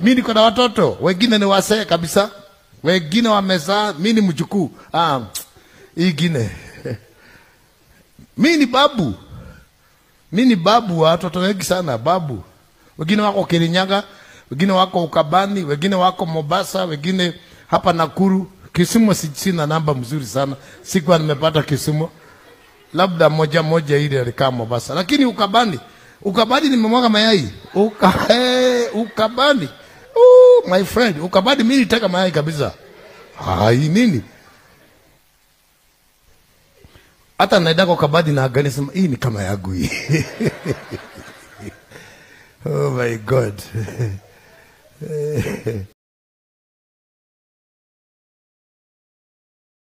mi niko na watoto wengine ni wasee kabisa wengine wamezaa mi ni mjukuu ah, ingine mi ni babu mi ni babu wa watoto wengi sana babu wengine wako kirinyaga wengine wako ukabani wengine wako mombasa wengine hapa nakuru kisumu si- sina namba mzuri sana sikuwa nimepata kisumu labda moja moja ile alikaa mombasa lakini ukabani ukabani nimemwaga mayai Uka, hey, ukabani Ooh, my friend ukabani mi nitaka mayai kabisa hai nini hata naendaka ukabadi na agani sema hii ni kama yangu hii oh my god